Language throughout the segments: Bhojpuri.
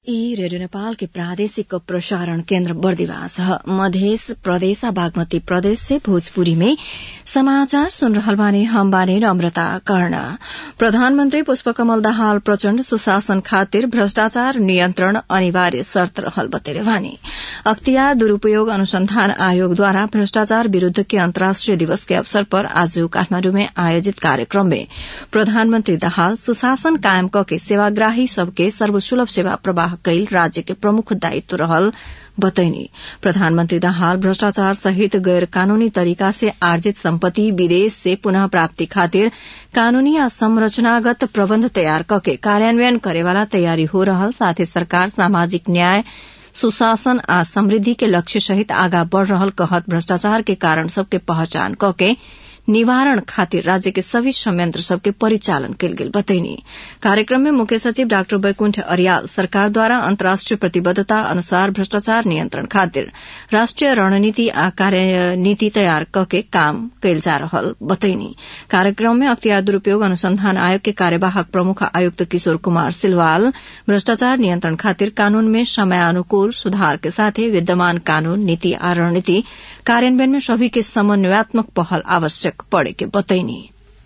ई रेडियो नेपाल के प्रादेशिक प्रसारण केन्द्र बर्दिवास ह मधेस प्रदेश आ बागमती प्रदेश से भोजपुरी में समाचार सुन रहल बानी हम बानी नम्रता कर्ण प्रधानमन्त्री पुष्पकमल दाहाल प्रचण्ड सुशासन खातिर भ्रष्टाचार नियन्त्रण अनिवार्य शर्त रहल बतेले बानी अख्तियार दुरूपयोग अनुसंधान आयोगद्वारा भ्रष्टाचार विरूद्ध के अन्तर्राष्ट्रिय दिवस के अवसर पर आज काठमाण्डु में आयोजित कार्यक्रम में प्रधानमन्त्री दाहाल सुशासन कायम कके सेवाग्राही सबके सर्वसुलभ सेवा प्रवाह कैल राज्य के प्रमुख दायित्व रहल बतैनी प्रधानमन्त्री दाहाल भ्रष्टाचार सहित गैर कानूनी तरीका से आर्जित सम्पत्ति विदेश से पुनः प्राप्ति खातिर कानूनी आ संरचनागत प्रबन्ध तयार कके कार्यान्वयन करेवाला तयारी हो रहल साथै सरकार सामाजिक न्याय सुशासन आ समृद्धि के लक्ष्य सहित आगा बढ़ रहल कहत भ्रष्टाचार के कारण सबके पहचान कके निवारण खातिर राज्य के सभी संयंत्र सबके परिचालन कयल गेल बतैनी कार्यक्रम में मुख्य सचिव डाक्टर बैकुण्ठ अरियाल सरकार द्वारा अन्तर्राष्ट्रिय प्रतिबद्धता अनुसार भ्रष्टाचार नियन्त्रण खातिर राष्ट्रिय रणनीति आ कार्यनीति तयार कके काम कयल जा रहल बतैनी कार्यक्रम में अख्तियार दुरूपयोग अनुसंधान आयोग के कार्यवाहक प्रमुख आयुक्त किशोर कुमार सिलवाल भ्रष्टाचार नियन्त्रण खातिर कानून में समयानुकूल सुधार के साथै विद्यमान कानून नीति आ रणनीति कार्यान्वयन में सभी के समन्वयात्मक पहल आवश्यक पड़े के बतैनी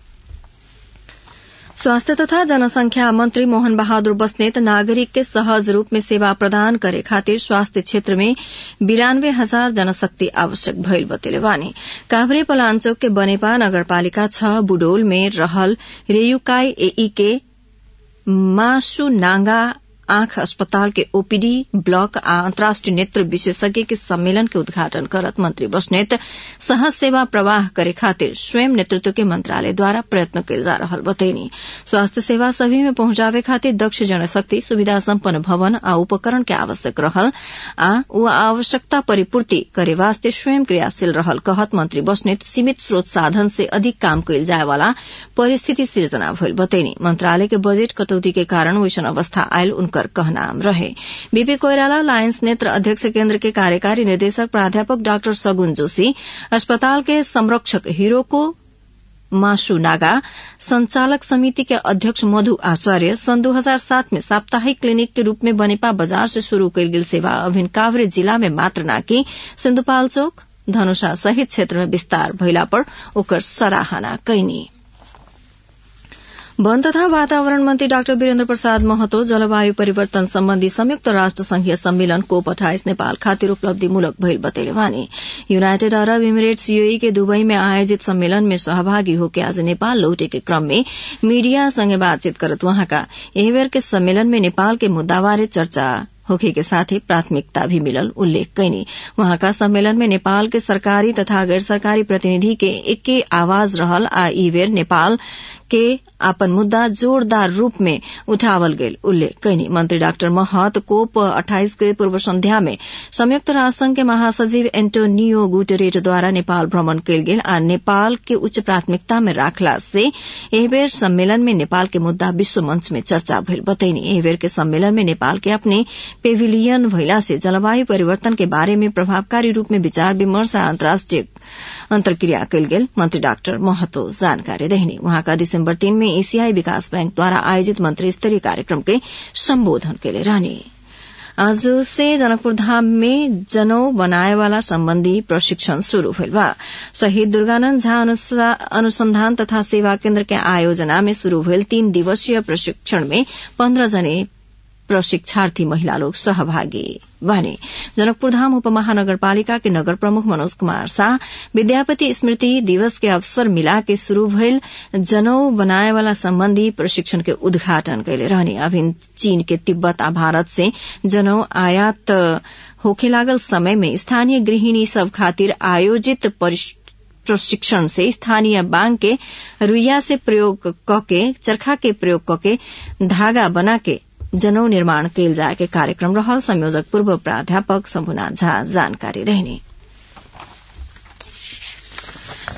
स्वास्थ्य तथा जनसंख्या मंत्री मोहन बहादुर बस्नेत नागरिक के सहज रूप में सेवा प्रदान करे खातिर स्वास्थ्य क्षेत्र में बिरानवे हजार जनशक्ति आवश्यक भइल बतेले बानी काभ्रे पलाञ्चोक के बनेपा नगरपालिका छ बुडोल में रहल रेयुकाई एई के मासु नांगा आंख अस्पताल के ओपीडी ब्लॉक आ अन्तर्राष्ट्रिय नेत्र विशेषज्ञ के सम्मेलन के उद्घाटन करत मंत्री बस्नेत सहज सेवा प्रवाह करे खातिर स्वयं नेतृत्व के मंत्रालयद्वारा प्रयत्न कयल जा रहल बतैनी स्वास्थ्य सेवा सभी में पहुंचावे खातिर दक्ष जनशक्ति सुविधा सम्पन्न भवन आ उपकरण के आवश्यक रहल आ ऊ आवश्यकता परिपूर्ति करे वास्ते स्वयं क्रियाशील रहल कहत मंत्री बस्नेत सीमित स्रोत साधन से अधिक काम कयल जाय वाला परिस्थिति सिर्जना भइल बतैनी मंत्रालय के बजेट कटौती के कारण वैसन अवस्था आयल उनकर कहनाम रहे बीपी कोइराला लायंस नेत्र अध्यक्ष केन्द्र के कार्यकारी निदेशक प्राध्यापक डाक्टर सगुन जोशी अस्पताल के संरक्षक हीरोको मासु नागा संचालक समिति के अध्यक्ष मधु आचार्य सन् 2007 में साप्ताहिक क्लिनिक के रूप में बनेपा बाजार से शुरू कयल गेल सेवा अभिन काभ्रे जिला में मात्र नाकि सिन्धुपाल्चोक धनुषा सहित क्षेत्र में विस्तार भइला पर ओकर सराहना कैनी वन तथा वातावरण मन्त्री डाक्टर वीरेन्द्र प्रसाद महतो जलवायु परिवर्तन सम्बन्धी संयुक्त राष्ट्र संघीय सम्मेलन कोप अठाइस नेपाल खातिर उपलब्धिमूलक भइल बतेले वानी यूनाइटेड अरब इमिरेट्स यूएई के दुबई में आयोजित सम्मेलन में सहभागी होके आज नेपाल लौटे के क्रम में मीडिया संगे बातचीत करत वहाँका एही बेर के सम्मेलन में नेपाल के मुद्दाबारे चर्चा होखे के साथ ही प्राथमिकता भी मिलल उल्लेख कैनी वहाँका सम्मेलन में नेपाल के सरकारी तथा गैर सरकारी प्रतिनिधि के एके आवाज रहल आ ई बेर नेपाल के अपन मुद्दा जोरदार रूप में उठावल गेल उल्लेख कैनी मंत्री डाक्टर महत कोप अठाइस के पूर्व संध्या में संयुक्त राष्ट्र संघ के महासचिव एन्टोनियो गुटेरेट द्वारा नेपाल भ्रमण कयल गेल आ नेपाल के उच्च प्राथमिकता में राखला से एहि बेर सम्मेलन में नेपाल के मुद्दा विश्व मंच में चर्चा भइल बतैनी एहि बेर के सम्मेलन में नेपाल के अपने पेविलियन भइला से जलवायु परिवर्तन के बारे में प्रभावकारी रूप में विचार विमर्श आ अन्तर्राष्ट्रिय अन्तर्क्रिया कयल गेल मंत्री डाक्टर महतो जानकारी देहनी वहाँका दिसम्बर तीन में एशियाई विकास बैंक द्वारा आयोजित मंत्री स्तरीय कार्यक्रम के सम्बोधन केले रहनी आज से जनकपुर धाम में जनौ बनाए वाला सम्बन्धी प्रशिक्षण शुरू भइल बा शहीद दुर्गानन्द झा अनुसंधान तथा सेवा केन्द्र के आयोजना में शुरू भइल तीन दिवसीय प्रशिक्षण में पन्ध्र जने प्रशिक्षार्थी महिला लोग सहभागी बने जनकपुर धाम उपमहानगरपालिका के नगर प्रमुख मनोज कुमार शाह विद्यापति स्मृति दिवस के अवसर मिला के शुरू भइल जनौ बनाए वाला सम्बन्धी प्रशिक्षण के उद्घाटन कैले रहने अभिन चीन के तिब्बत आ भारत से जनौ आयात होखे लागल समय में स्थानीय गृहिणी सब खातिर आयोजित प्रशिक्षण से स्थानीय बांग के रुइया से प्रयोग कके चरखा के प्रयोग कके धागा बना के जनौ निर्माण कैल जाए के कार्यक्रम रहल संयोजक पूर्व प्राध्यापक शम्भुनाथ झा जानकारी रहने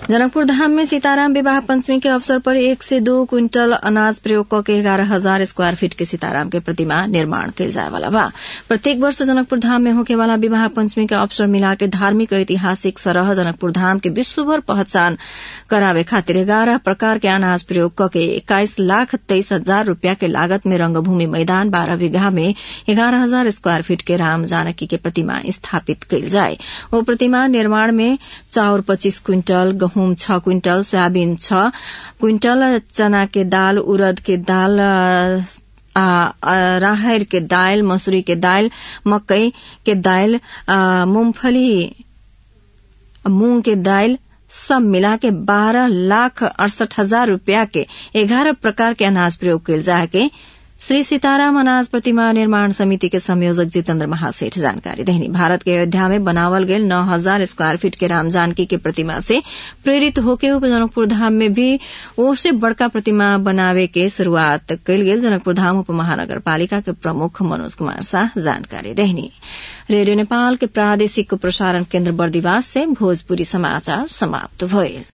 जनकपुर धाम में सीताराम विवाह पंचमी के अवसर पर एक से दो क्विंटल अनाज प्रयोग क के ग्यारह हजार स्क्वायर फीट के सीताराम के प्रतिमा निर्माण कयल जाय वाला बा प्रत्येक वर्ष जनकपुर धाम में होके वाला विवाह पंचमी के अवसर मिला के धार्मिक और ऐतिहासिक सरह जनकपुर धाम के विश्वभर पहचान करावे खातिर ग्यारह प्रकार के अनाज प्रयोग क के इक्कीस लाख तेईस हजार रूपया के लागत में रंगभूमि मैदान बारह बीघा में ग्यारह हजार स्क्वायर फीट के राम जानकी के प्रतिमा स्थापित कयल जाय ओ प्रतिमा निर्माण में चाउर पच्चीस क्विंटल गहूम छ क्विंटल सोयाबीन छ क्विंटल चना के दाल उड़द के दाल राहर के दाल मसूरी के दाल मकई के दाल मूंगफली मूंग के दाल सब मिला के बारह लाख अड़सठ हजार रूपया के ग्यारह प्रकार के अनाज प्रयोग कयल जाए के श्री सीताराम अनाज प्रतिमा निर्माण समिति के संयोजक जितेन्द्र महासेठ जानकारी देहनी भारत के अयोध्या में बनावल गेल नौ हजार स्क्वायर फीट के राम जानकी के प्रतिमा से प्रेरित होके उप जनकपुर धाम में भी ओसे बड़का प्रतिमा बनावे के शुरूआत कयल गेल जनकपुर धाम उप महानगर पालिका के प्रमुख मनोज कुमार शाह जानकारी देहनी रेडियो नेपाल के प्रादेशिक प्रसारण केन्द्र बर्दिवास से भोजपुरी समाचार समाप्त भइल